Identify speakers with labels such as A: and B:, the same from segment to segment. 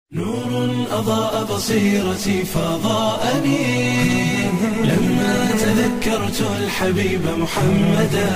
A: نور أضاء بصيرتي فضاءني لما تذكرت الحبيب محمدا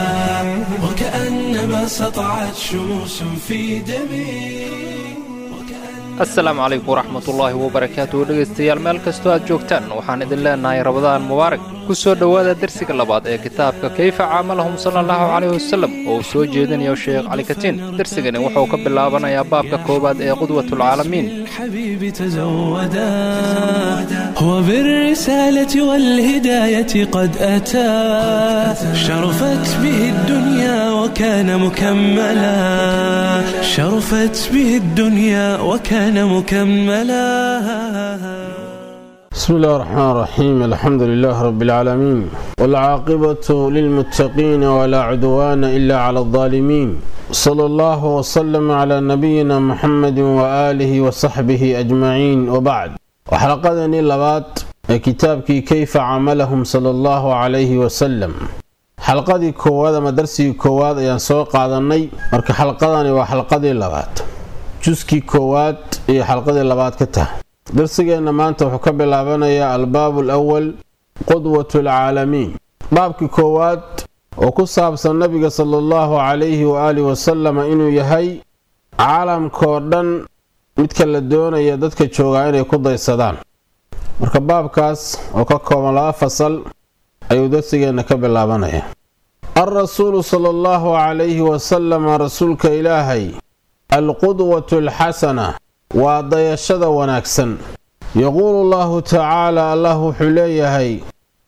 A: وكأنما سطعت شموس في دمي
B: asalaamu calaykum waraxmatullaahi wabarakaatu dhegaystayaal meel kastoo aad joogtaan waxaan idin leenahay rabadaan mubaarak ku soo dhowaada dersiga labaad ee kitaabka kayfa caamalahum sala allahu calayh wasalem oo uu soo jeedinayo sheekh cali katiin dersigani wuxuu ka bilaabanayaa baabka koowaad ee qudwatulcaalamiin
A: الحبيب تزودا هو بالرسالة والهداية قد أتى شرفت به الدنيا وكان مكملا شرفت به الدنيا وكان مكملا
C: بسم الله الرحمن الرحيم الحمد لله رب العالمين والعاقبة للمتقين ولا عدوان إلا على الظالمين صلى الله وسلم على نبينا محمد وآله وصحبه أجمعين وبعد وحلقتني لبات كتابك كيف عملهم صلى الله عليه وسلم xalqadii koowaad ama darsigii koowaad ayaan soo qaadanay marka xalqadani waa xalqadii labaad juskii koowaad iyo xalqadii labaad ka tahay darsigeenna maanta wuxuu ka bilaabanayaa albaabu alawal qudwatu alcaalamiin baabkii koowaad oo ku saabsan nabiga sala allahu calayhi waaalihi wasalama inuu yahay caalamkoo dhan midka la doonaya dadka joogaa inay ku daysadaan marka baabkaas oo ka kooban laba fasal ayuu darsigeenna ka bilaabanaya alrasuulu sala allahu calayhi wasalama rasuulka ilaahay alqudwatu alxasana waa dayashada wanaagsan yaquulu allahu tacaala allah wuxuu leeyahay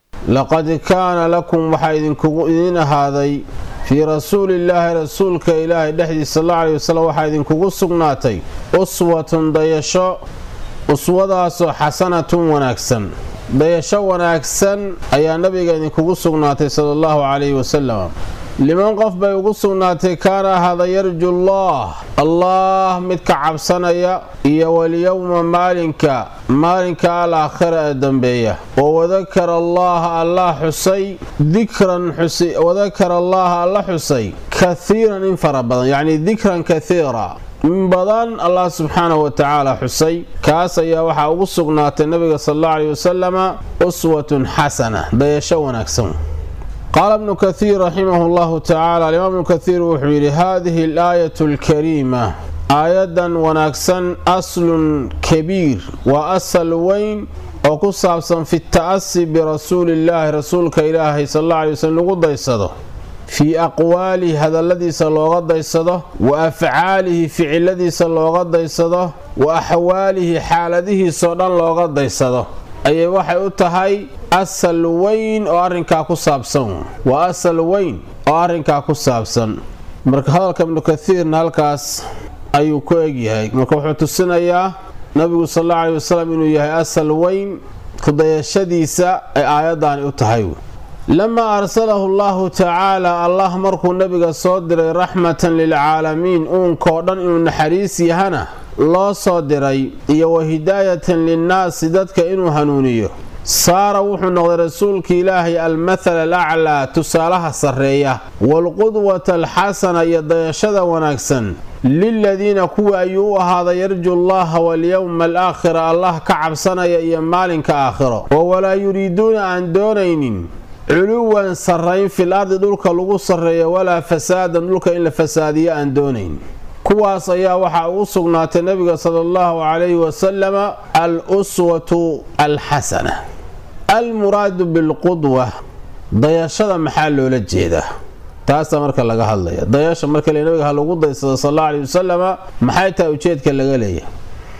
C: laqad kaana lakum waxaa idinkugu idiin ahaaday fii rasuulillaahi rasuulka ilaahay dhexdiisa sal alla aleyhi wasalam waxaa idinkugu sugnaatay uswatun dayasho uswadaasoo xasanatun wanaagsan dayasho wanaagsan ayaa nabiga idinkugu sugnaatay sala allahu calayhi wasalam liman qof bay ugu sugnaatay kaana ahaada yarju allah allah midka cabsanaya iyo walyowma maalinka maalinka alaakhira ee dambeeya oo wadakara allaha allah xusay dikran wadakara allaha alla xusay kathiiran in fara badan yacni dikran kathiira in badan allah subxaanahu wa tacaala xusay kaas ayaa waxaa ugu sugnaatay nabiga sal alla aleyhi wasalama uswatun xasana dayasho wanaagsan qaala bnu kathiir raximahu llahu tacaala alimaam ibnu kathiir wuxuu yidhi haadihi alaayatu alkariima aayadan wanaagsan aslun kabiir waa asal weyn oo ku saabsan fi ta'asi birasuulillaahi rasuulka ilaahay sal alla aley waslm lagu daysado fii aqwaalihi hadalladiisa looga daysado wa afcaalihi ficiladiisa looga daysado wa axwaalihi xaaladihiisoo dhan looga daysado ayay waxay u tahay asal weyn oo arrinkaa ku saabsan waa asal weyn oo arrinkaa ku saabsan marka hadalka ibnu kathiirna halkaas ayuu ku egyahay marka wuxuu tusinayaa nabigu sal alla aley wasalam inuu yahay asal weyn kudayashadiisa ay aayaddaani u tahay lamaa arsalahu allahu tacaala allah markuu nabiga soo diray raxmatan lilcaalamiin uunkoo dhan inuu naxariis yahana loo soo diray iyo wa hidaayatan linnaasi dadka inuu hanuuniyo saara wuxuu noqday rasuulka ilaahay almathala alaclaa tusaalaha sarreeya waalqudwata alxasana iyo dayashada wanaagsan liladiina kuwa ayuu u ahaaday yarju allaha walyowma alaakhira allah ka cabsanaya iyo maalinka aakhiro oo walaa yuriiduuna aan doonaynin culuwan sarrayn fil ardi dhulka lagu sarreeyo walaa fasaadan dhulka in la fasaadiyo aan doonayn kuwaas ayaa waxaa ugu sugnaatay nabiga sala allahu calayhi wasalama al uswatu alxasana almuraadu bilqudwa dayashada maxaa loola jeedaa taasa marka laga hadlaya dayasha marka le nabiga ha lagu daysado sal alla aleyhi wasalama maxay tahay ujeedka laga leeyahay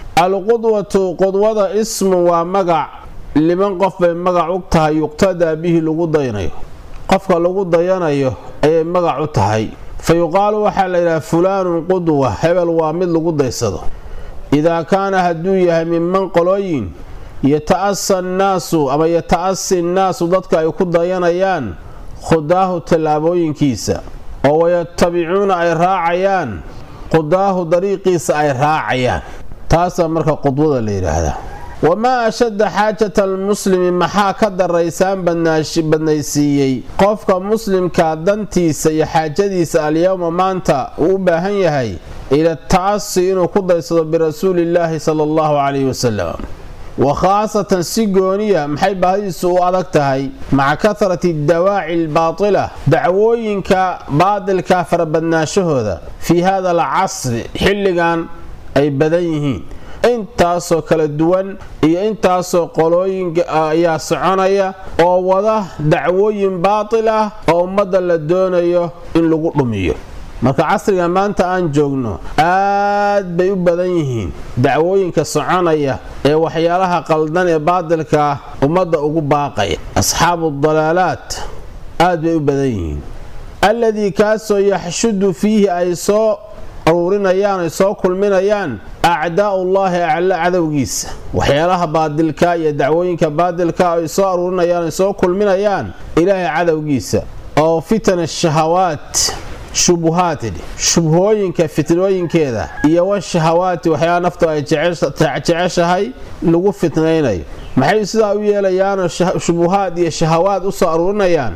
C: alqudwatu qudwada ismu waa magac liman qof bay magac u tahay yuqtadaa bihi lagu daynayo qofka lagu dayanayo ayay magac u tahay fa yuqaalu waxaa la yidhaha fulaanun qudwa hebel waa mid lagu daysado idaa kaana hadduu yahay minman qolooyin yata'asa annaasu ama yata'asi nnaasu dadka ay ku dayanayaan khudaahu tallaabooyinkiisa oo wayatabicuuna ay raacayaan qudaahu dariiqiisa ay raacayaan taasaa marka qudwada la yidhaahdaa wamaa ashadda xaajata almuslimi maxaa ka daraysaan badnaysiiyey qofka muslimka dantiisa iyo xaajadiisa alyowma maanta uu u baahan yahay ila ta'asi inuu ku daysado birasuulillaahi sala allahu calayhi wasalam wa khaasatan si gooniya maxay baahidiisu u adag tahay maca kahrati dawaaci albaatila dacwooyinka baadilka farabadnaashahooda fii hada alcasri xilligan ay badan yihiin intaasoo kala duwan iyo intaasoo qolooyinka ayaa soconaya oo wada dacwooyin baatil ah oo ummadda la doonayo in lagu dhumiyo marka casriga maanta aan joogno aad bay u badan yihiin dacwooyinka soconaya ee waxyaalaha qaldan ee baadilka ummadda ugu baaqaya asxaabu dalaalaat aad bay u badan yihiin alladii kaasoo yaxshudu fiihi ay soo aruurinayaan ay soo kulminayaan acdaa'ullaahi acla cadowgiisa waxyaalaha baadilka iyo dacwooyinka baadilka ay soo aruurinayaan ay soo kulminayaan ilaahay cadowgiisa oo fitan shahawaat shubuhaatidhi shubhooyinka fitnooyinkeeda iyo washahawaati waxyaala naftu ay jeceshahay lagu fitnaynayo maxay sidaa u yeelayaanoo shubuhaad iyo shahawaad u soo aruurinayaan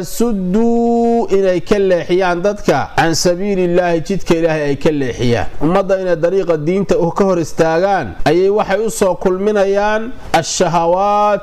C: liyasudduu inay ka leexiyaan dadka can sabiilillaahi jidka ilaahay ay ka leexiyaan ummadda inay dariiqa diinta ka hor istaagaan ayay waxay u soo kulminayaan ashahawaat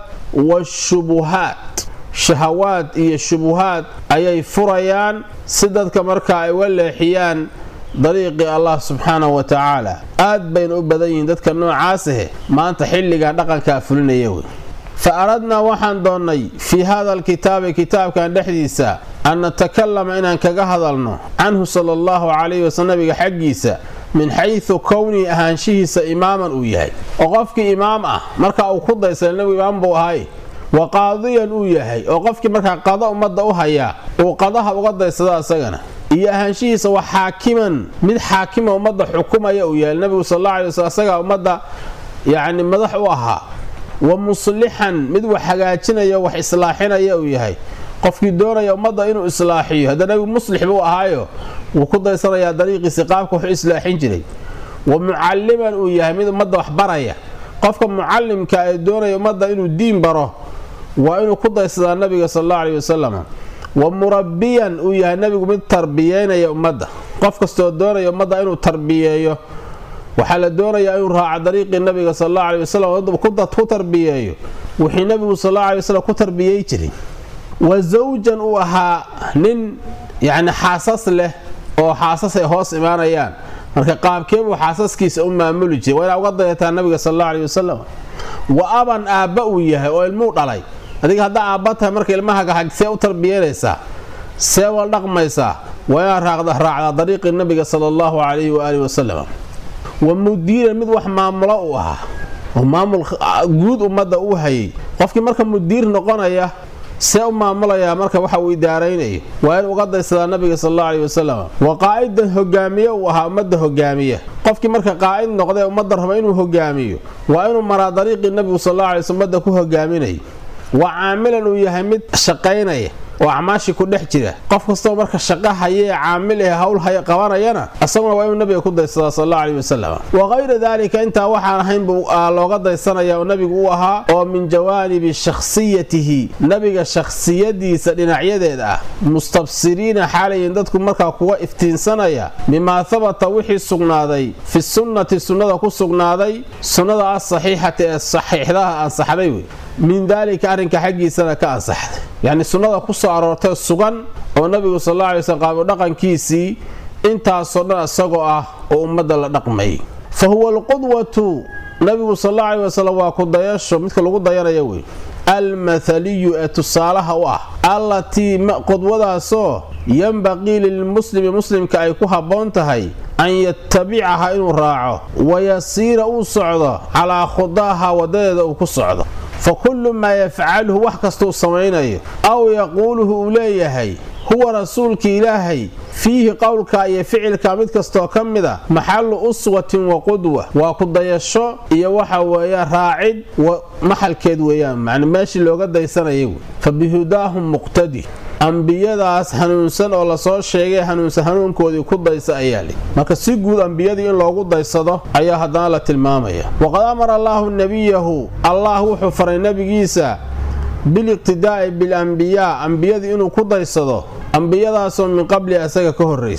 C: waashubuhaat shahawaad iyo shubuhaad ayay furayaan si dadka markaa ay uga leexiyaan dariiqii allah subxaanahu wa tacaala aad bayna u badan yihiin dadka noocaasahe maanta xilligan dhaqankaa fulinaya wey fa aradnaa waxaan doonnay fii hada alkitaabi kitaabkan dhexdiisa an natakalama inaan kaga hadalno canhu sala allahu calayhi wasal nabiga xaggiisa min xaysu kownii ahaanshihiisa imaaman uu yahay oo qofkii imaam ah marka uu ku daysana nebigu imaam buu ahay wa qaadiyan uu yahay oo qofkii markaa qada ummadda u hayaa uu qadaha uga daysado asagana iyo ahaanshihiisa waa xaakiman mid xaakima ummadda xukumaya uu yahay nabigu sal alla alay wasl asagaa ummadda yacni madax u ahaa wa muslixan mid wax hagaajinaya wax islaaxinaya uu yahay qofkii doonaya ummadda inuu islaaxiyo hadda nabigu muslix buu ahaayo wuu ku daysanayaa dariiqiisi qaabka wuxuu islaaxin jiray wa mucalliman uu yahay mid ummadda wax baraya qofka mucallimka ee doonaya ummadda inuu diin baro waa inuu ku daysadaa nabiga sal alla aleyhi wasalam wa murabbiyan uu yahay nabigu mid tarbiyeynaya ummadda qof kastoo doonaya ummadda inuu tarbiyeeyo waxaa la doonayaa inuu raaco dariiqii nabiga sal alla aley wasalam ku tarbiyeeyo wixii nabigu sal alla aley wasalam ku tarbiyey jiray wa zawjan uu ahaa nin yacni xaasas leh oo xaasas ay hoos imaanayaan marka qaabkeebuu xaasaskiisa u maamuli jiray waa inaa uga dayataa nabiga sal alla aley wasalam wa aban aabba uu yahay oo ilmuu dhalay adiga haddaa aabba tahay marka ilmahaga see u tarbiyeynaysaa see wal dhaqmaysaa waa inaad raacdaa dariiqii nabiga sala allahu calayhi waaalih wasalam wa mudiiran mid wax maamulo uu ahaa oo maamul guud ummadda uu hayay qofkii marka mudiir noqonaya see u maamulayaa marka waxa uu idaaraynayo waa in uga daysadaa nabiga sal alla aleyhi wasalam wa qaa'idan hogaamiye uu ahaa ummadda hogaamiya qofkii marka qaa'id noqdee ummadda raba inuu hogaamiyo waa inuu maraa dariiqii nabigu sal alla alay sl ummadda ku hogaaminaya wa caamilan uu yahay mid shaqaynaya oo acmaashii ku dhex jira qof kastoo marka shaqo haye ee caamil ee hawl haya qabanayana isaguna waa inuu nabiga ku daysadaa sal alla aleyhi wasalam wa kayra daalika intaa waxaan ahayn buu looga daysanaya oo nabigu u ahaa oo min jawaanibi shakhsiyatihi nabiga shakhsiyadiisa dhinacyadeeda ah mustabsiriina xaalayin dadku markaa kuga iftiinsanaya bimaa habata wixii sugnaaday fi sunnati sunnada ku sugnaaday sunnada asaxiixati ee saxiixdaha ansaxday wey min daalika arrinka xaggiisana ka ansaxday yacni sunnada ku soo aroortay sugan oo nabigu sal alla alay slm qaabo dhaqankiisii intaasoo dhan isagoo ah oo ummadda la dhaqmayay fa huwa alqudwatu nabigu sal alla aley wasalam waa ku dayasho midka lagu dayanaya wey almathaliyu ee tusaalaha u ah allatii qudwadaasoo yanbaqii lilmuslimi muslimka ay ku habboon tahay an yatabicaha inuu raaco wayasiira uu socdo calaa khudaaha wadadeeda uu ku socdo fa kullu maa yafcaluhu wax kastuu samaynayo aw yaquuluhu uu leeyahay huwa rasuulki ilaahay fiihi qowlka iyo ficilka mid kastoo ka mida maxalu uswatin wa qudwa waa ku dayasho iyo waxa weeyaan raacid maxalkeed weeyaan man meeshii looga daysanaya wey fa bihudaahum muqtadi ambiyadaas hanuunsan oo lasoo sheegay hanuunsan hanuunkoodii ku daysa ayaa li marka si guud ambiyadii in loogu daysado ayaa haddana la tilmaamaya waqad amara allaahu nebiyahu allah wuxuu faray nebigiisa biliqtidaa'i bilambiyaa ambiyadii inuu ku daysado ambiyadaasoo min qabli asaga ka horraysay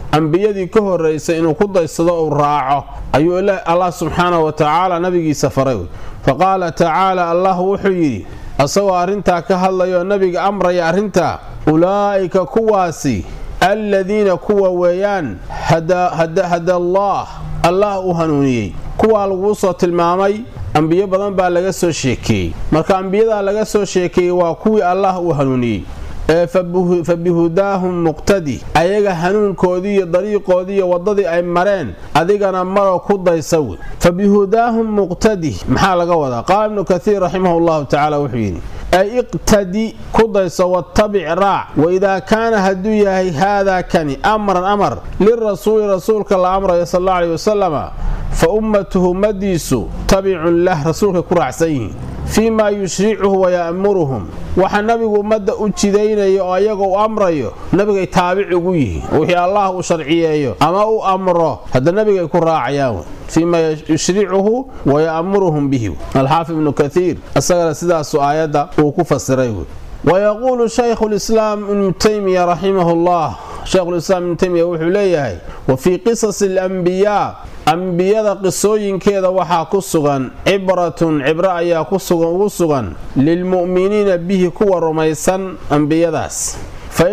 C: ambiyadii ka horraysay inuu ku daysado uu raaco ayuu allah subxaanahu wa tacaala nabigiisa faray fa qaala tacaala allah wuxuu yidhi asagoo arrintaa ka hadlayoo nabiga amraya arrintaa ulaa'ika kuwaasi aladiina kuwa weeyaan hada allaah allah u hanuuniyey kuwaa laguu soo tilmaamay ambiyo badan baa laga soo sheekeeyey marka ambiyadaa laga soo sheekeeyey waa kuwii allah uu hanuuniyey ee fa bihudaahum muqtadi ayaga hanuunkoodii iyo dariiqoodii iyo waddadii ay mareen adigana maro ku daysa wey fa bihudaahum muqtadi maxaa laga wadaa qaala ibnu kathiir raximahu llahu tacaala wuxuu yidhi ay iqtadi ku dayso wattabic raac waidaa kaana hadduu yahay haadaa kani amran amar lirasuuli rasuulka la amrayo sal alla aleyh wasalama fa ummatuhu ummadiisu tabicun lah rasuulkay ku raacsan yihiin fii maa yushricuhu waya'muruhum waxa nabigu ummadda u jidaynaya oo ayaga u amrayo nabigay taabic ugu yihiin wixii allah uu sharciyeeyo ama u amro hadda nabigay ku raacayaan fii maa yushricuhu waya'muruhum bihi alxaafid ibnu kathiir isagana sidaasu aayadda uu ku fasiray wayaquulu shaykhu lislaam ibnu taymiya raximahu llah shaykhulislaam ibnu taymiya wuxuu leeyahay wa fii qisasi alambiyaa ambiyada qisooyinkeeda waxaa ku sugan cibratun cibro ayaa ugu sugan lilmu'miniina bihi kuwa rumaysan ambiyadaas fa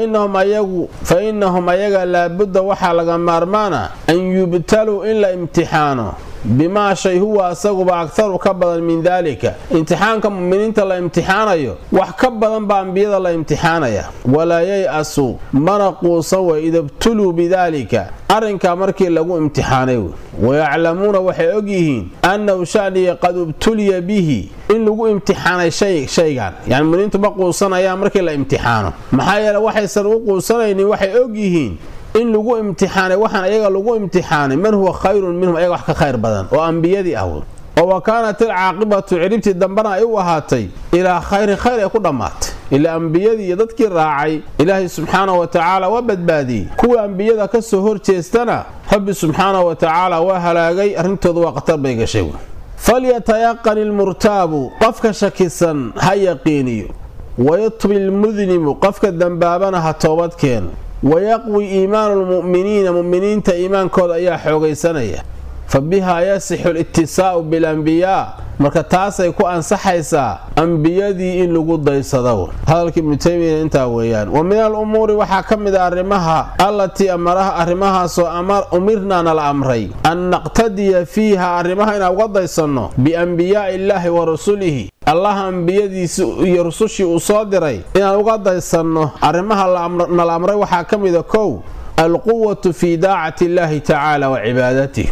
C: innahum ayaga laabudda waxaa laga maarmaana an yubtaluu in la imtixaano bimaa shay huwa asaguba aktaru ka badan min daalika imtixaanka muminiinta la imtixaanayo wax ka badan baa ambiyada la imtixaanaya walaa yay-asu mana quusan wey idabtuluu bidaalika arrinkaa markii lagu imtixaanay wey wayaclamuuna waxay ogyihiin annahu shaniya qad ubtuliya bihi in lagu imtixaanay shaygan yani muminiintu ma quusanayaan markii la imtixaano maxaa yeele waxaysan u quusanaynin waxay ogyihiin in lagu imtixaanay waxaan ayaga lagu imtixaanay man huwa khayrun minhum ayaga wax ka khayr badan oo ambiyadii ah oo wa kaanat ilcaaqibatu ciribtii dambana ay u ahaatay ilaa khayri khayr ay ku dhammaatay ilaa ambiyadii iyo dadkii raacay ilaahay subxaanahu wa tacaala waa badbaadiyey kuwa ambiyada ka soo horjeestana rabbi subxaanahu wa tacaala waa halaagay arrintooda waa khatar bay gashay falyatayaqan ilmurtaabu qofka shakisan ha yaqiiniyo wayatub ilmudnibu qofka dembaabana ha toobadkeeno wayaqwi iimaanu lmu'miniina mu'miniinta iimaankooda ayaa xoogaysanaya fa bihaa yasixu litisaa'u bilambiyaa marka taasay ku ansaxaysaa ambiyadii in lagu daysado hadalka ibnu taymiya intaa weeyaan wa min alumuuri waxaa ka mid a arrimaha allatii amaraha arrimahaasoo umirnaa nala amray an naqtadiya fiiha arrimaha inaan uga daysanno biambiyaa'i illaahi wa rasulihi allah ambiyadiisi iyo rusushii uu soo diray inaan uga daysanno arrimaha nala amray waxaa ka mida kow alquwatu fii daacati illaahi tacaala wa cibaadatih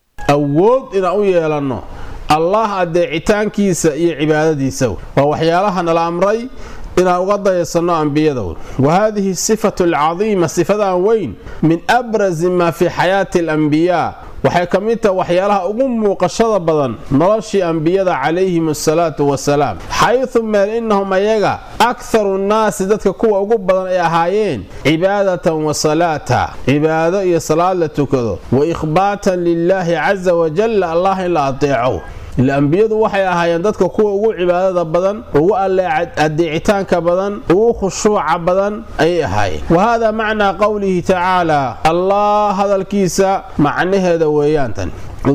C: awood inaan u yeelanno allah adeecitaankiisa iyo cibaadadiisa waa waxyaalaha nala amray inaan uga daysanno ambiyada wa haadihi sifatu alcadiima sifadan weyn min abrasi maa fii xayaati alambiyaa waxay ka mid tahay waxyaalaha ugu muuqashada badan noloshii ambiyada calayhim asalaatu wasalaam xaydu meel innahum ayaga akharu nnaasi dadka kuwa ugu badan ay ahaayeen cibaadatan wa salaata cibaado iyo salaad la tukado wa ikhbaatan lilaahi casa wajalla allah in la adeeco ila ambiyadu waxay ahaayeen dadka kuwa ugu cibaadada badan ugu adeecitaanka badan ugu khushuuca badan ayay ahaayeen wa hada macnaa qowlihi tacaala allah hadalkiisa macnaheeda weeyaan tan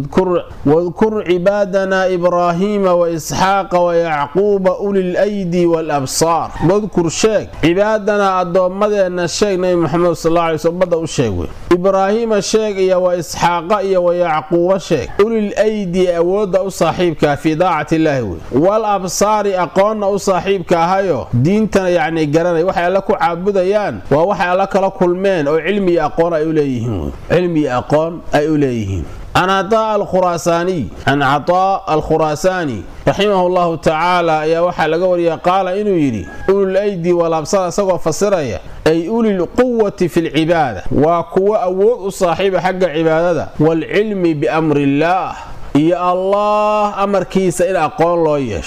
C: wadkur cibaadana ibraahiima waisxaaqa wayacquuba uli lydi walabsaar wadkur sheeg cibaadanaa addoommadeenna sheeg nabi muxamed sal ly sl ummadda u sheeg wey ibraahiima sheeg iyo wa isxaaqa iyo wa yacquuba sheeg ulil aydi awoodda u saaxiibkaa fii daacati illaahi wey wal absaari aqoonna u saaxiibka ahayo diintana yacni garanay waxay alla ku caabudayaan waa waxay alla kala kulmeen oo cilmi iyo aqoon ay u leeyihiin cilmi iyo aqoon ay u leeyihiin can cataa alkhuraasaaniy can cataa alkhuraasaani raximahu llahu tacaala ayaa waxaa laga wariya qaala inuu yidhi ulul aydi walaabsar isagoo fasiraya ay ulil quwati fi lcibaada waa kuwo awood u saaxiiba xagga cibaadada waalcilmi biamri illaah iyo allah amarkiisa in aqoon loo yeesho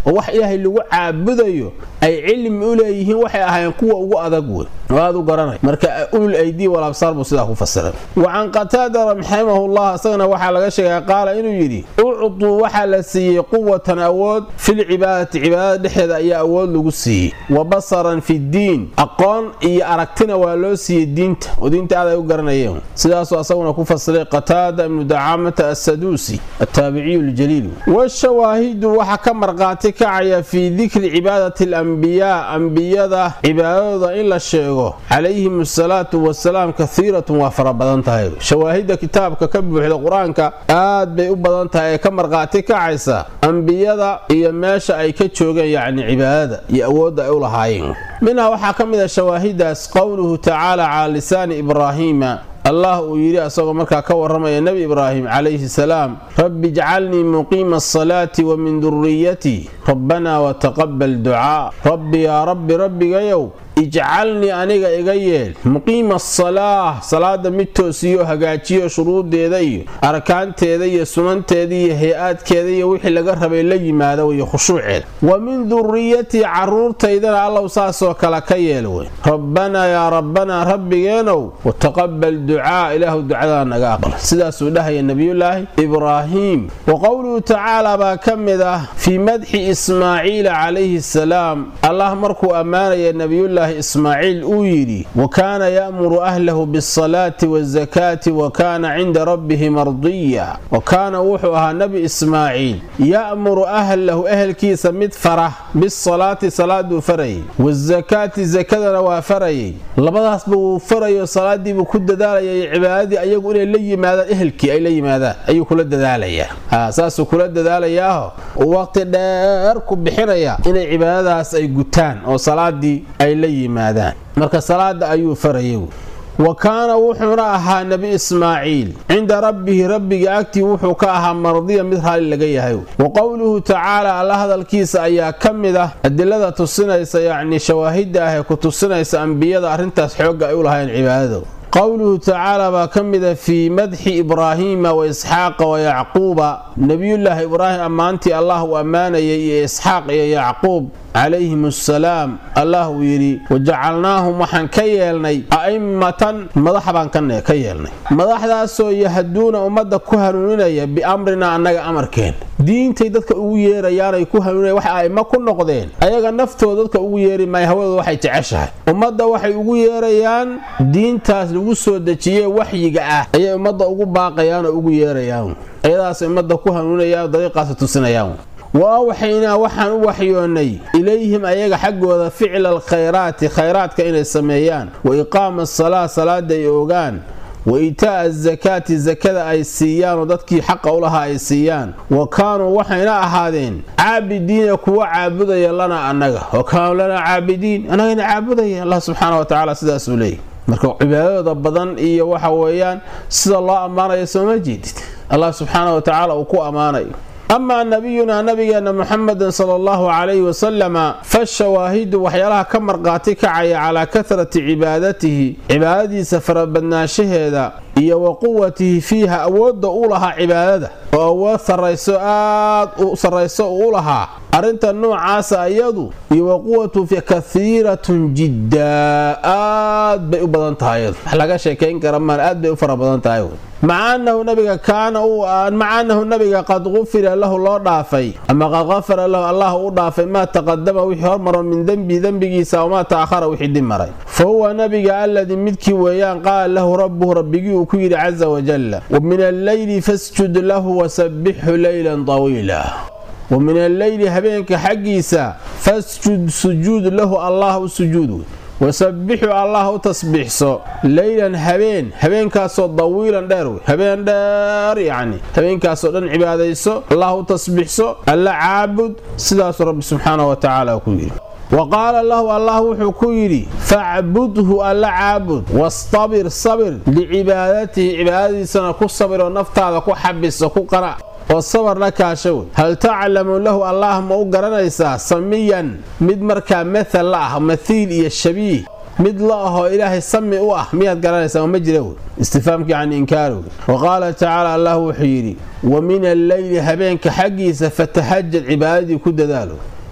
C: oo wax ilaahay lagu caabudayo ay cilmi u leeyihiin waxay ahaayeen kuwa ugu adag wey oo aad u garanay marka ulul aydii walabsaar buu sidaa ku fasiray wa can qataada raximahullah isagana waxaa laga sheegay qaala inuu yidhi uctuu waxaa la siiyey quwatan awood filcibaadati cibaadada dhexdeeda ayaa awood lagu siiyey wa basaran fi ddiin aqoon iyo aragtina waa loo siiyey diinta oo diinta aad ay u garanayeen sidaasuu asaguna ku fasiray qataada ibnu dacaamata assaduusi attaabiciyu ljaliil washawaahidu waxaa ka marqaati kacaya fii dikri cibaadati alambiyaa ambiyada cibaadadooda in la sheego calayhim asalaatu wasalaam kahiiratun waa fara badan tahay shawaahidda kitaabka ka buuxda qur-aanka aad bay u badan tahay ee ka marqaati kacaysa ambiyada iyo meesha ay ka joogeen yacni cibaadada iyo awoodda ay u lahaayeen minhaa waxaa ka mid a shawaahidaas qowluhu tacaala calaa lisaani ibraahiima allah uu yidhi asagoo markaa ka warramaya nebi ibraahim calayhi salaam rabbi ijcalnii muqiima asalaati wa min duriyatii rabbanaa wataqabal ducaa rabbi yaa rabbi rabbigayow ijcalnii aniga iga yeel muqiima asalaah salaada mid toosiyo hagaajiyo shuruudeeda iyo arkaanteeda iyo sunanteeda iyo hay-aadkeeda iyo wixii laga rabay la yimaada iyo khushuuceeda wa min duriyatii caruurtaydana allow saasoo kale ka yeel wey rabbanaa yaa rabbanaa rabbigeenow wataqabal ducaa ilaahu ducadaa naga aqbal sidaasuu dhahaya nebiyulaahi ibraahiim wa qowluhu tacaala baa ka mid ah fii madxi ismaaciila calayhi salaam allah markuu ammaanaya nebiyulaahi ismaaciil uu yidhi wa kaana ya'muru ahlahu biasalaati waazakaati wa kaana cinda rabbihi mardiya wa kaana wuxuu ahaa nebi ismaaciil ya'muru ahlahu ehelkiisa mid farah bisalaati salaaduu farayay waazakaati sakadana waa farayay labadaasba wuu farayo salaadiibuu ku dadaalayay cibaadadii ayagu inay la yimaadaan ehelkii ay la yimaadaan ayuu kula dadaalayaa saasuu kula dadaalayaaho waqti dheer ku bixinaya inay cibaadadaas ay gutaan oo salaadii ay la yimaadaan marka salaada ayuu farayay wa kaana wuxuuna ahaa nebi ismaaciil cinda rabbihi rabbiga agtii wuxuu ka ahaa mardiya mid raalli laga yahay wa qowluhu tacaala alla hadalkiisa ayaa ka mid ah adilada tusinaysa yacni shawaahidda ah ee ku tusinaysa ambiyada arrintaas xoogga ay u lahayn cibaadada qowluhu tacaala baa ka mida fii madxi ibraahiima wa isxaaqa wa yacquuba nebiyullaahi ibraahim ammaantii allah uu ammaanayay iyo isxaaq iyo yacquub calayhim assalaam allah uu yidhi wajacalnaahum waxaan ka yeelnay a'immatan madax baan ka yeelnay madaxdaasoo yahduuna ummadda ku hanuuninaya biamrina annaga amarkeen diintay dadka ugu yeerayaanay ku hanuunaya wax a'immo ku noqdeen ayaga naftooda dadka ugu yeeri maaya hawadooda waxay jeceshahay ummadda waxay ugu yeerayaan diintaas lagu soo dejiyee waxyiga ah ayay ummadda ugu baaqayaan oo ugu yeerayaan ayadaas ummadda ku hanuunayaan dariiqaas tusinayaan wa awxaynaa waxaan u waxyoonnay ilayhim ayaga xaggooda ficla alkhayraati khayraadka inay sameeyaan wa iqaama asalaa salaada ay ogaan wa itaa'a azakaati sakada ay siiyaan oo dadkii xaqa u lahaa ay siiyaan wa kaanuu waxayna ahaadeen caabidiina kuwa caabudaya lana annaga wa kaanuu lanaa caabidiin annagayna caabudaya allah subxaana wa tacala sidaasuu leeyay marka cibaadadooda badan iyo waxa weeyaan sida loo ammaanayo sooma jeedid allah subxaana wa tacaala uu ku ammaanayo amaa nabiyunaa nabigeena muxamedin sala allahu calayhi wasalama fashawaahidu waxyaalaha ka marqaati kacaya calaa kahrati cibaadatihi cibaadadiisa farabadnaanshaheeda iyo wa quwatihi fiiha awoodda u lahaa cibaadada oo awood sarrayso aad u sarrayso uu u lahaa arrinta noocaasa iyadu iyo wa quwatu kahiiratun jiddaa aad bay u badan tahay iyadu wax laga sheekayn kara maan aad bay u fara badan tahay maca annahu nabiga kaana maca annahu nabiga qad qufira lahu loo dhaafay ama qad qafara lahu allah u dhaafay maa taqadama wixii hormaro min dembi dembigiisa wamaa ta'ahara wixii dib maray fa huwa nabiga alladii midkii weeyaan qaala lahu rabbuhu rabbigii uu ku yidhi caza wajalla wa min alleyli fasjud lahu wasabbixhu leylan tawiila wa min alleyli habeenka xaggiisa fasjud sujuud lahu allah u sujuud wasabbixu allah u tasbiixso leylan habeen habeenkaasoo dawiilan dheer wey habeen dheer yacni habeenkaasoo dhan cibaadayso allah u tasbiixso alla caabud sidaasuu rabbi subxaana wa tacaala ku yidhi wa qaala lahu allah wuxuu ku yidhi facbudhu alla caabud wastabir sabir licibaadatihi cibaadadiisana ku sabiroo naftaada ku xabiso ku qanac oo sabar la kaasha wey hal taclamu lahu allah ma u garanaysaa samiyan mid markaa mathal la ah mathiil iyo shabiih mid la ahoo ilaahay sami u ah miyaad garanaysaa ma jira wey istifaamka yani inkaari wey wa qaala tacaala allah wuxuu yidhi wa min alleyli habeenka xaggiisa fatahajad cibaadadii ku dadaalo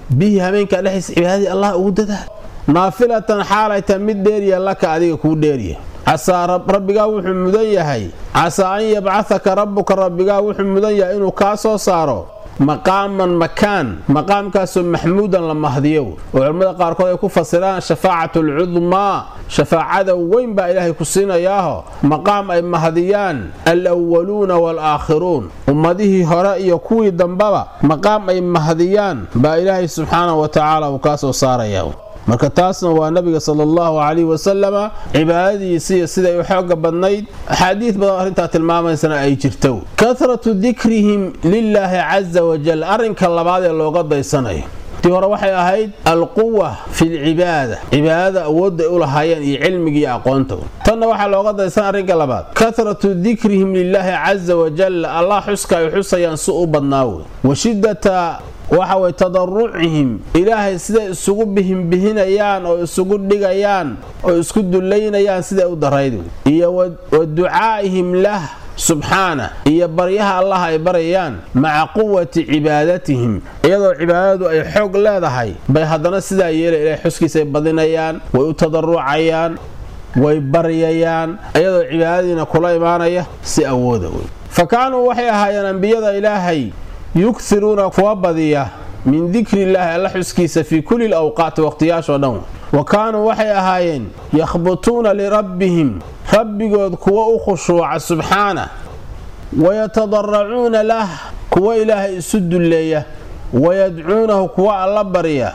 C: bihi habeenkaa dhexdiisa cibaadadii allah ugu dadaal naafilatan xaalay tahay mid dheeriya laka adiga kuu dheeriya casaa rabbigaa wuxuu mudan yahay casaa an yabcahaka rabbuka rabbigaa wuxuu mudan yahay inuu kaa soo saaro maqaaman makaan maqaamkaasoo maxmuudan la mahdiyo oo culimmada qaarkood ay ku fasiraan shafaacatu alcudmaa shafaacada weyn baa ilaahay ku siinayaaho maqaam ay mahdiyaan alwaluuna waalaakhiruun ummadihii hore iyo kuwii dambaba maqaam ay mahdiyaan baa ilaahay subxaanahu wa tacaala uu kaa soo saaraya marka taasna waa nabiga sala allahu calayhi wasalama cibaadadiisiiyo siday u xooga badnayd axaadiid badan arrintaa tilmaamaysana ay jirto kahratu dikrihim lilaahi casa wajal arrinka labaad ee looga daysanayo tii hore waxay ahayd alquwa fi lcibaada cibaadada awoodda ay u lahaayeen iyo cilmigiiyo aqoonta tanna waxaa looga daysan arrinka labaad kahratu dikrihim lilaahi casa wajal allah xuska ay xusayaan si u badnaa wey wa shiddata waxa way tadarucihim ilaahay siday isugu bihinbihinayaan oo isugu dhigayaan oo isku dullaynayaan siday u darayd iyo wa ducaa'ihim lah subxaana iyo baryaha allah ay barayaan maca quwati cibaadatihim iyadoo cibaadadu ay xoog leedahay bay haddana sidaa yeela ilahay xuskiisay badinayaan way u tadarucayaan way baryayaan iyadoo cibaadadiina kula imaanaya si awooda wey fa kaanuu waxay ahaayeen ambiyada ilaahay yughiruuna kuwa badiya min dikri illaahi alla xuskiisa fii kulli lawqaati waqhtiyaashoo dhan wa kaanuu waxay ahaayeen yakhbutuuna lirabbihim rabbigood kuwa u khushuuca subxaana wayatadaracuuna lah kuwa ilaahay isu dulleeya wayadcuunahu kuwa alla barya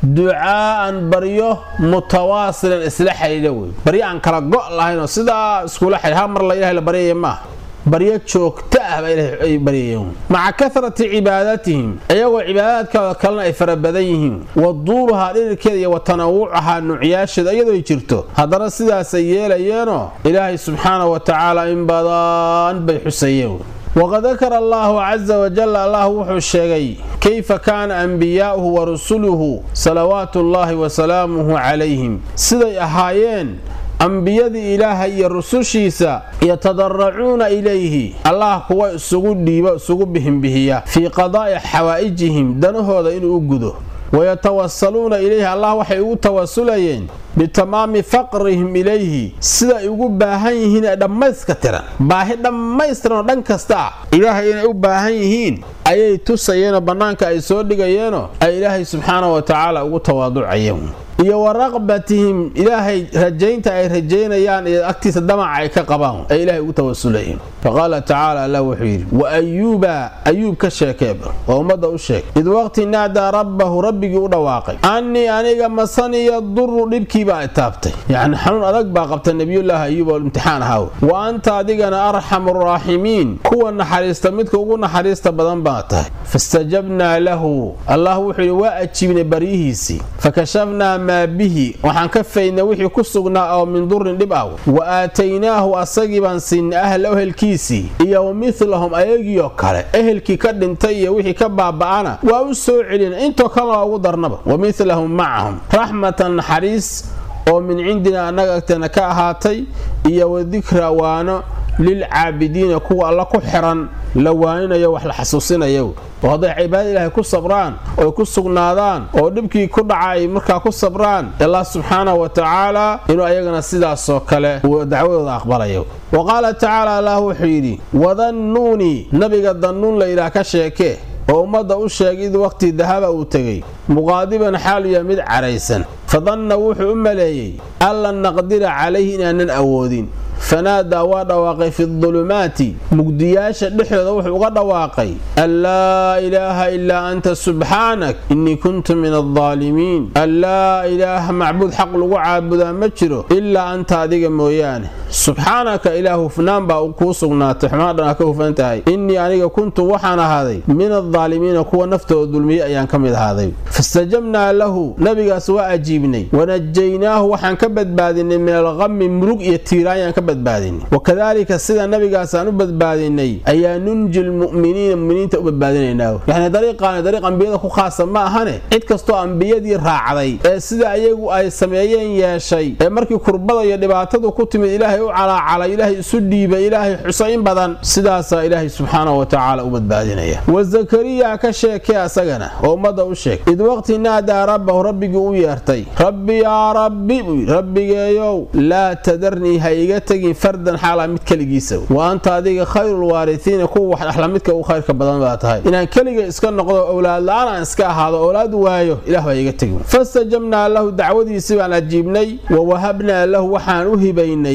C: ducaa'an baryo mutawaasilan isla xidhiidha wey baryo aan kala go' lahaynoo sidaa iskula xidh ha mar la ilahay la baryaya maaha baryo joogto ah baa ilahay ay baryayeen maca kahrati cibaadatihim iyagoo cibaadaadkooda kalena ay fara badan yihiin wa duuluhaa dhirirkeeda iyo wa tanawucahaa nuucyaasheeda iyadoo ay jirto haddana sidaasay yeelayeenoo ilaahay subxaana wa tacaala in badan bay xusayeen waqad dakara allaahu casa wajal allah wuxuu sheegay kayfa kaana anbiyaa'uhu wa rusuluhu salawaatu ullaahi wa salaamuhu calayhim siday ahaayeen ambiyadii ilaahay iyo rusushiisa yatadaracuuna ilayhi allah kuwa isugu dhiiba isugu bihinbihiya fii qadaa'i xawaa'ijihim danahooda inuu u gudo wayatawasaluuna ilayhi allah waxay ugu tawasulayeen bitamaami faqrihim ilayhi siday ugu baahan yihiin ee dhammayska tiran baahi dhammaystiranoo dhan kasta ah ilaahay inay u baahan yihiin ayay tusayeenoo bannaanka ay soo dhigayeenoo ay ilaahay subxaana wa tacaala ugu tawaaducayeen iyo wa raqbatihim ilaahay rajaynta ay rajaynayaan iyo agtiisa damaca ay ka qabaan ay ilaahay ugu tawasulayeen faqaala tacaala allah wuxuu yidhi wa ayuuba ayuub ka sheekeeba oo ummadda u sheeg id waqti naadaa rabbahu rabbigii u dhawaaqay annii aniga masaniya duru dhibkiibaa taabtay yacni xanuun adag baa qabta nebiyullaahi ayuub oo imtixaan ahaa wa anta adigana arxamu raaximiin kuwa naxariista midka ugu naxariista badan baa tahay fastajabnaa lahu allah wuxuu yidhi waa ajiibnay baryihiisii fakashafnaa maa bihi waxaan ka faydnay wixii ku sugnaa oo min durin dhib ah wa aataynaahu asagii baan siinay ahla ehelkiisii iyo wa midlahum ayagiioo kale ehelkii ka dhintay iyo wixii ka baaba'ana waa u soo celina intoo kalena waa ugu darnaba wa midlahum macahum raxmatan naxariis oo min cindina annaga agteena ka ahaatay iyo wa dikra waano lilcaabidiina kuwa alla ku xiran la waaninayo wax la xasuusinayo oo hadday cibaadada ilaahay ku sabraan oy ku sugnaadaan oo dhibkii ku dhaca ay markaa ku sabraan allah subxaanahu wa tacaala inuu ayagana sidaasoo kale uu dacwadooda aqbalayo wa qaala tacaala allah wuxuu yidhi wadannuuni nabiga dannuun la yidhaah ka sheekee oo ummadda u sheegay id waqti dahaba uu tegey muqaadiban xaaluya mid cadhaysan fadanna wuxuu u maleeyey an lan naqdira calayhi inaanan awoodin fanaadaa waa dhawaaqay fi dulumaati mugdiyaasha dhexdooda wuxuu uga dhawaaqay an laa ilaaha ilaa anta subxaanak innii kuntu min aldaalimiin an laa ilaaha macbuud xaq lagu caabudaa ma jiro ilaa anta adiga mooyaane subxaanaka ilaah hufnaan baa kuu sugnaatay xumaan dhan aa ka hufan tahay innii aniga kuntu waxaan ahaaday min aldaalimiina kuwa naftooda dulmiyey ayaan ka mid ahaaday fastajabnaa lahu nabigaas waa ajiibnay wanajaynaahu waxaan ka badbaadinay min alqami murug iyo tiiraanyaan ka badbaadinay wakadaalika sida nabigaas aan u badbaadinay ayaa nunji lmu'miniina muminiinta u badbaadinaynaa yani dariiqaani dariiq ambiyada ku khaasa ma ahane cid kastoo ambiyadii raacday ee sida ayagu ay sameeyeen yeeshay ee markii kurbada iyo dhibaatadu ku timid ilaahay u calaacalay ilaahay isu dhiibay ilaahay xuso in badan sidaasaa ilaahay subxaanahu wa tacaala u badbaadinaya wa zakariya ka sheekee asagana oo ummadda u sheeg id waqti naadaa rabbahu rabbigii u yeertay rabbi yaa rabbi buu yidhi rabbigeeyow laa tadarnii ha iga tegin fardan xaalaa mid keligiisa wa anta adiga khayrulwaarisiina kuwa wax dhaxla midka u khayrka badan baa tahay inaan keliga iska noqdo owlaad la-aan aan iska ahaado owlaad waayo ilah baa iga tegin fastajabnaa lahu dacwadiisii baan ajiibnay wa wahabnaa lahu waxaan u hibaynay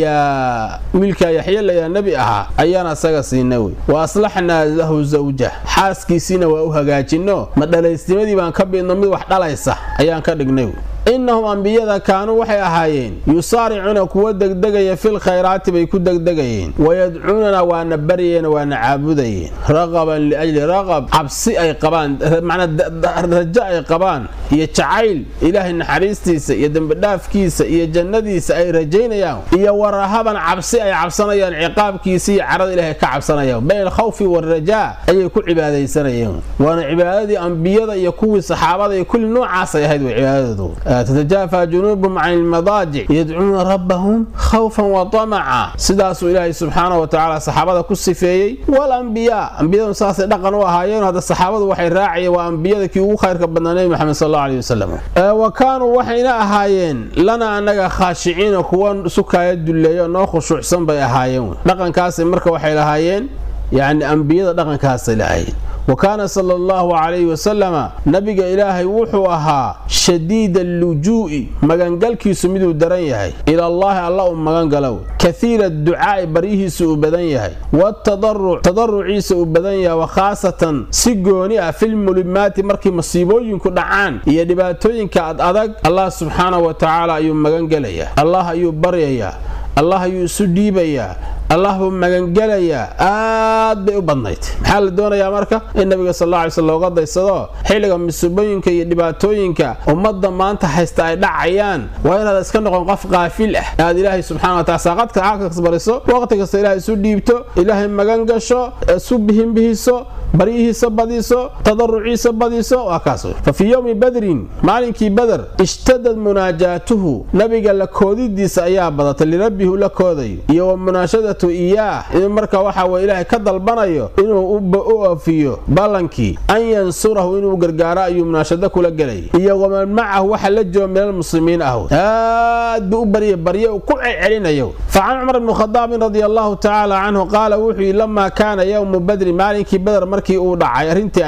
C: yaxyaa wiilkaa yaxya layaa nebi ahaa ayaan asaga siinay wey wa aslaxnaa lahu zawjah xaaskiisiina waa u hagaajinno ma dhalaysnimadii baan ka bidno mid wax dhalaysa ayaan ka dhignay wey innahum ambiyada kaanuu waxay ahaayeen yusaaricuuna kuwa degdegaya fil khayraati bay ku degdegayeen wayadcuunana waana baryeen waana caabudayeen raqaban liajli raqab cabsi ay qabaan macnaa rajo ay qabaan iyo jacayl ilaahay naxariistiisa iyo dembidhaafkiisa iyo jannadiisa ay rajaynayaan iyo warahaban cabsi ay cabsanayaan ciqaabkiisa iyo carada ilaahay ka cabsanayaan bayna alkhawfi waalrajaa ayay ku cibaadaysanayeen waana cibaadadii ambiyada iyo kuwii saxaabada iyo kulli noocaasay ahayd way cibaadadoodu تتجافى جنوبهم عن المضاجع يدعون ربهم خوفا وطمعا sidaasuu ilaahay subxaana watacaala saxaabada ku sifeeyey walambiyaa ambiyadu saasay dhaqan u ahaayeen hadda saxaabadu waxay raacayeen waa ambiyada kii ugu khayrka badnaa nebi maxamed sal allahu aleyh wasalam wa kaanuu waxayna ahaayeen lana annaga khaashiciina kuwa sukaaya dulleeyo noo khushuucsan bay ahaayeen dhaqankaasay marka waxay lahaayeen yacni ambiyada dhaqankaasay lahaayeen wa kaana sala allahu calayhi wasalama nabiga ilaahay wuxuu ahaa shadiida allujuu'i magangalkiisu miduu daran yahay ilallaahi alla u magangalow kahiira ducaa'i baryihiisu uu badan yahay watadaruc tadaruciisa uu badan yahay wa khaasatan si gooni ah filmulimaati markii masiibooyinku dhacaan iyo dhibaatooyinka ad adag allah subxaanahu wa tacaala ayuu magangelayaa allah ayuu baryayaa allah ayuu isu dhiibayaa allah buu magangelayaa aad bay u badnayd maxaa la doonayaa marka in nabiga sal alla alay sl looga daysado xilliga masiibooyinka iyo dhibaatooyinka ummadda maanta haysta ay dhacayaan waa inaad iska noqon qof qaafil ah aad ilaahay subxana wa taala saaqadka xaalkas bariso waqti kasta ilaahay isu dhiibto ilaahay magan gasho isu bihinbihiso baryihiisa badiso tadaruciisa badiso waa kaas fa fii yowmi badrin maalinkii bader ishtadad munaajaatuhu nabiga la koodidiisa ayaa badatay lirabbihi ula koodayo iyo wa munaashadatu iyaah inuu marka waxa weye ilaahay ka dalbanayo inuu u oofiyo ballankii an yansurahu inuu gargaaro ayuu munaashado kula gelay iyo waman macahu waxa la jooga min almuslimiin ah aad buu u barya barye uu ku celcelinayo fa can cumar bni khadaabin radia allahu tacaala canhu qaala wuxuu yidhi lamaa kaana yowmu badrin maalinkii bader markii uu dhacay arrintii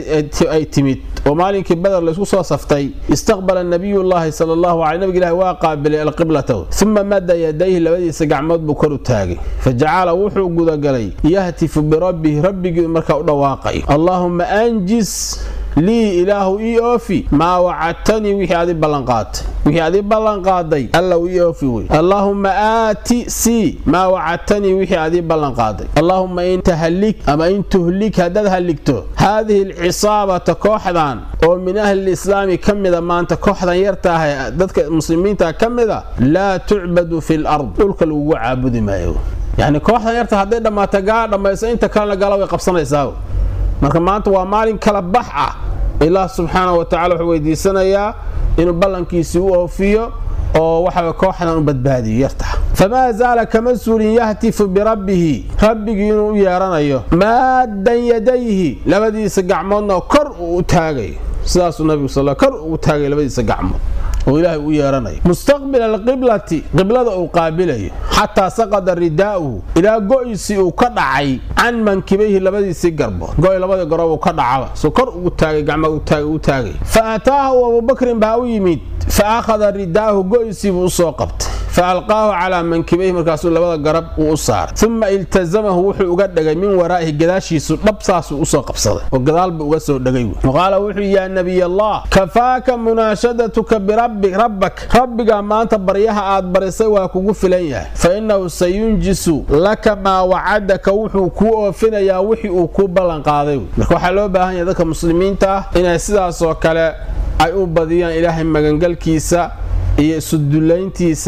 C: ay timid oo maalinkii bader laysku soo saftay istaqbala nabiyullaahi sala allahu caley nabiga ilahi waa qaabilay alqiblata uma mada yadayhi labadiisa gacmood buu kor u taagay fa jacala wuxuu gudagalay yahtifu birabbihi rabbigii markaa u dhawaaqay allaahumma anjis lii ilaahu ii oofi maa wacadtanii wixii adi ballanqaatay wixii adi ballanqaaday allow ii oofi wey allaahumma aati sii maa wacadtanii wixii adii ballanqaaday allaahumma in tahlik ama in tuhlik haddaad halligto haadihi alcisaabata kooxdan oo min ahli islaami ka mida maanta kooxdan yartaaha dadka muslimiinta ka mida laa tucbadu fi lard dhulka lagugu caabudi maayo yacni kooxdan yarta hadday dhammaato gaa dhammayso inta kalena gala way qabsanaysaa marka maanta waa maalin kala bax ah ilaah subxaana wa tacala wuxuu weydiisanayaa inuu ballankiisii u oofiyo oo waxa kooxdan u badbaadiyo yarta famaa zaala kama suulin yahtifu birabbihi rabbigii inuu u yeeranayo maaddan yadayhi labadiisa gacmoodna kor uu u taagayo sidaasuu nabigu sal kor uu taagay labadiisa gacmood oo ilaahay u yeeranayo mustaqbila alqiblati qiblada uu qaabilayo xataa saqada ridaa'uhu ilaa go'isii uu ka dhacay can mankibayhi labadiisii garbood go'y labadii garoob uu ka dhacaba soo kor ugu taagay gacma u taagay fa ataahu abubakrin baa u yimid fa akhada ridaa'ahu go'isii buu u soo qabtay fa alqaahu calaa mankibayhi markaasuu labada garab uu u saaray uma iltasamahu wuxuu uga dhegay min waraa'ihi gadaashiisu dhab saasuu usoo qabsaday oo gadaal buu uga soo dhegay qaala wuxuu yaa nabiy allah kafaaka munaashadatuka birabbi rabbak rabbiga maanta baryaha aad barisay waa kugu filan yahay fa innahu sayunjisu laka maa wacadaka wuxuu kuu oofinayaa wixii uu kuu ballanqaaday marka waxaa loo baahan yahay dadka muslimiinta ah inay sidaasoo kale ay u badiyaan ilaahay magangalkiisa iyo isudullayntiisa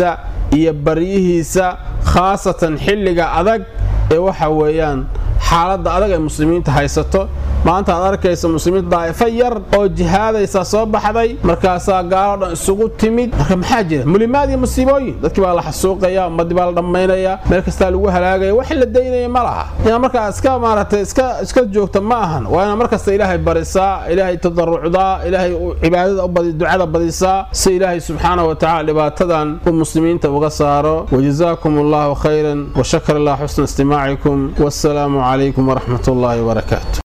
C: iyo baryihiisa khaasatan xilliga adag ee waxa weeyaan xaaladda adag ay muslimiinta haysato maanta aad arkaysa muslimiinta daa'ifo yar oo jihaadaysa soo baxday markaasaa gaalo dhan isugu timid marka maxaa jira mulimaad iyo musiibooyin dadkii baa la xasuuqaya ummaddii baa la dhammaynaya meel kastaa lagu halaagaya wax la daynaya ma laha inaad markaa iska maaragtay iska iska joogta ma ahan waa inaad markasta ilaahay barisaa ilaahay tadarucdaa ilaahay cibaadada ubadi ducada badisaa si ilaahay subxaanahu wa tacala dhibaatadan uu muslimiinta uga saaro wajazaakum allahu khayran washakar allah xusna istimaacikum wassalaamu calaykum waraxmat ullaahi wabarakaatu